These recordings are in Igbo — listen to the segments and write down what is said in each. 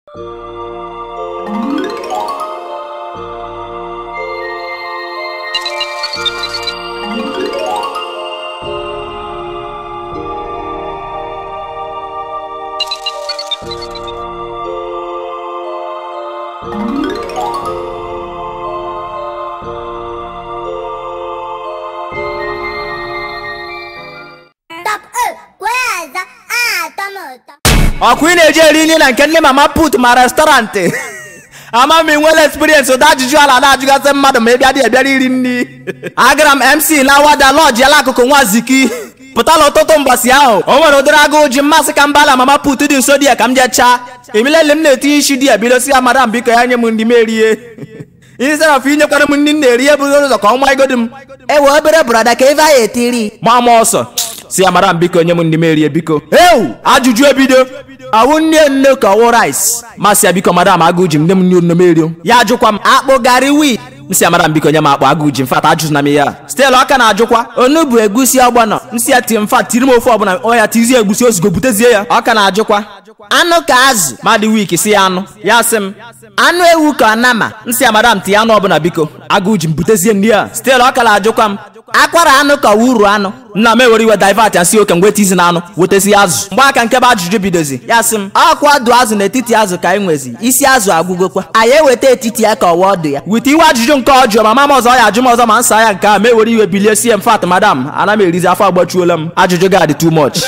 Top 1, Kweza, Atomoto. ọkwa ị na-eji eri nri na nke ndị mama put ma restọrantị ama m enwela experience ụda ajụjụ ala na-ajụgasị mmadụ ma ị bịa dị ebịara iri nri agara m mc na wada lọji ala akụkụ nwaziki pụtala ụtụtụ mbọsị ahụ o nwere ụdịrị agụụ ji mmasị ka mbala mama put dị nso di ya ka m jee chaa emilele m na-etinye isi di ya bidosi ya madam biko ya nye m ndị m erie instead of inyekwara m ndị m na-eri ebughị ụzọ ka ọ nwa igodi m ewe obere brọda ka ebe anyị etiri ma ma ọsọ si ya mara m biko nye m ndị m erie biko ewu ajụjụ ebido awụ nne nne ka ọwụ rice masị ya biko madam agụ ji m nne m nne nne m erio ya ajụkwa m akpụ gari wit nsị ya mara m biko nye m akpụ agụ ji mfat ajụzụna m ya stel ọka na-ajụkwa onugbu egusi ọgbọnọ nsị ya ti mfat tiri m ofe ọbụla ọ ya tizie egbusi ozugbo butezie ya ọka na-ajụkwa anụ ka azụ madị wik si ya anụ ya sị m anụ ewu ka ọnama nsị ya madam tinye anụ ọbụla biko agụ ji m butezie nri ya stel ọka na-ajụkwa m akwara anụ ka uru anụ nna m ewere iwe divert ya si oke m weta izi na anụ wetezi azụ mgbe aka nke bụ ajụjụ bidozi ya sị m ọkwa ọdụ azụ n'etiti azụ ka anyị nwezi isi azụ agwụgokwa anyị eweta etiti ya ka ọwa ọdụ ya weta iwe ajụjụ nke ọjọọ ma mama ọzọ ya ajụ m ọzọ ma nsa ya nke a ma ewere iwe bilie sie m fat madam ana m erizi afọ agbachuola m ajụjụ gị adị too much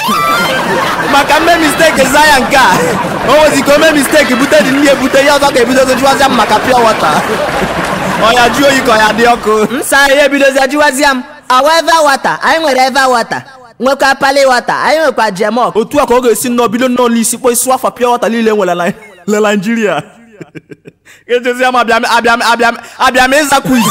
maka mme misteki za ya nke a o nwezi ka o mee misteki bute dị nri ebute ya ọzọ ga-ebidozi jụwazịa m maka pure water ọ ya jụọ oyi ka ọ ya dị ọkụ nsa ya ebidozi ajụwazịa m ọwa eva wata anyị nwere eva wata nwekwa pali wata anyị nwekwa jemok otu a ka ọ ga-esi nnọọ bido nnọọ n'isi kpọ isi afa pure water niile nwere na na Naịjirịa ejezi m abịa m- abịa m- abịa m- abịa m ịza quiz